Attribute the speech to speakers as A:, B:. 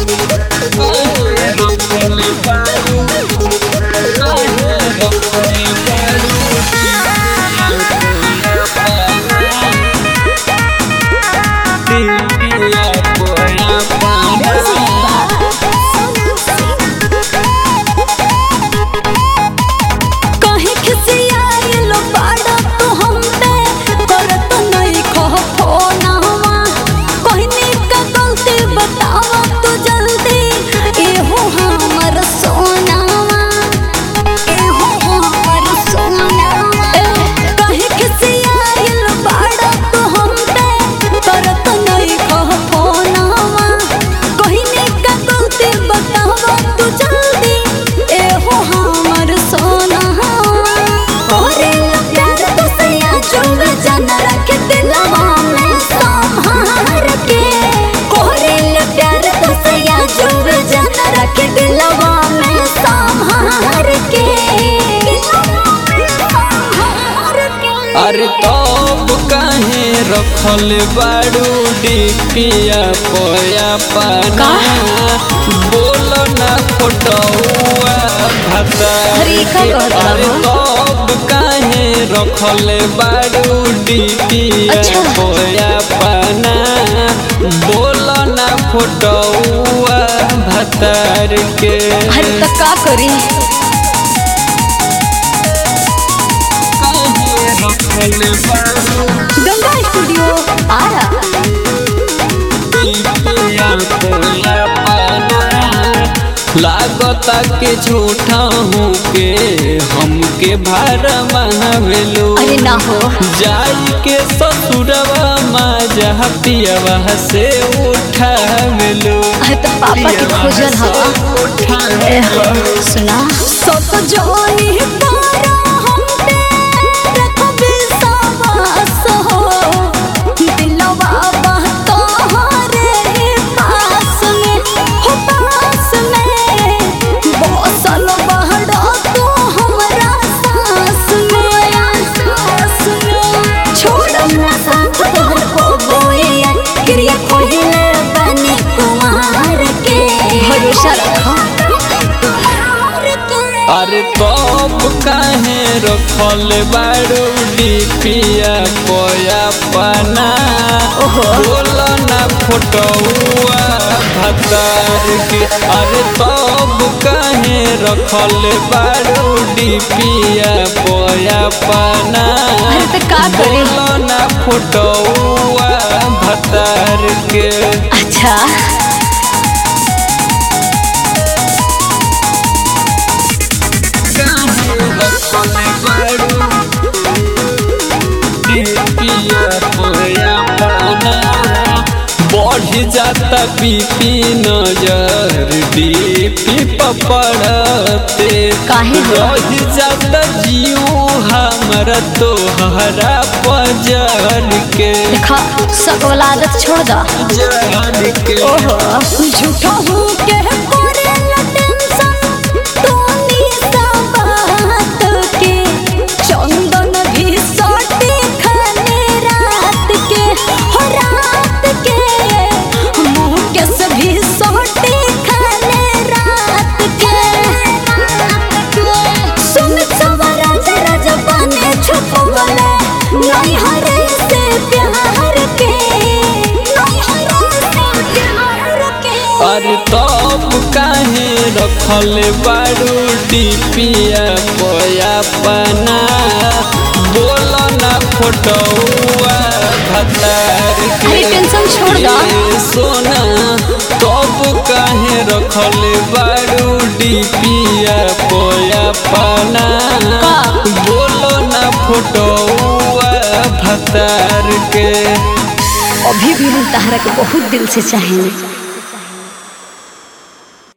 A: कहीं खिसियाइल बाड़ा तू हम पे करत नहीं खह फोनवा कहनी का गलती बतावा तू जल्दी एहो हमर सोनावा एहो हमर सोनावा कहीं खिसियाइल बाड़ा तू हम पे करत नहीं खह फोनवा कहनी का गलती बतावा तू जल्दी एहो हमर सोनावा ओरे प्यार तो सैया चुम जन रख दिलवा में संभार के ओरे प्यार तो सैया चुम जन रख दिलवा में संभार के
B: अरे तब काहे रखल बाड़ू डिपिया पोया पाना बोल ना फोटोआ भाता
A: अरे, का कहत
B: अरे
A: रहो?
B: तब काहे रखल बाड़ू डिपिया
A: अच्छा।
B: पोया पाना बोल ना फोटोआ भतार के
A: हर तक का करी
B: काहे रखल बाड़ू
A: गंगा स्टूडियो आरा
B: लागता के झूठा हूँ के हमके भार महावेलो
A: अरे ना हो
B: जाई के ससुरवा माँ जहाँ पियवा से उठावेलो
A: अरे तो पापा के खोजल हवा ए हो, सुना सत जोनी तारा हम पे रखबे सावास हो दिलवा बा तोहरे पास में हो पास में बसल बहड़ा तू हमरा सास में सास में छोड़म ना साथ तोहर को बोए क्रिया कोहिले बने कुमार के भरोसा रखो
B: अरे तब काहे रखल बाड़ू डिपिया कोया पना
A: ओहो।
B: बोल ना फोटोआ भतार के अरे तब काहे रखल बाड़ू डिपिया कोया पना
A: अरे तो का करी?
B: बोल ना फोटोआ भतार के
A: अच्छा
B: बढ़ जाता बीपी नजर डीपी पपड़ते
A: काहे हो?
B: रह जाता जियो हमरा तोहरा पजर के
A: देखा सब वाला आदत छोड़ दो
B: जर के
A: ओहो झूठा हूँ के करे ला टेंशन तोनी सा बात के चंदन भी सोटे खाने रात के हो रात के मुँह के सभी सोटे खाने रात के सुमित सवरा जरा जबाने छुप गले नहीं हरे से प्यार के नहीं हरे से प्यार के
B: अरे तब काहे रखल बाड़ू डिपिया पोया पना बोल ना फोटोआ भतार के
A: अरे टेंशन छोड़ दो।
B: ए सोना तब काहे रखल बाड़ू डिपिया पोया पना
A: का?
B: बोल ना फोटोआ भतार के
A: अभी भी हम तहरा के बहुत दिल से चाहेंगे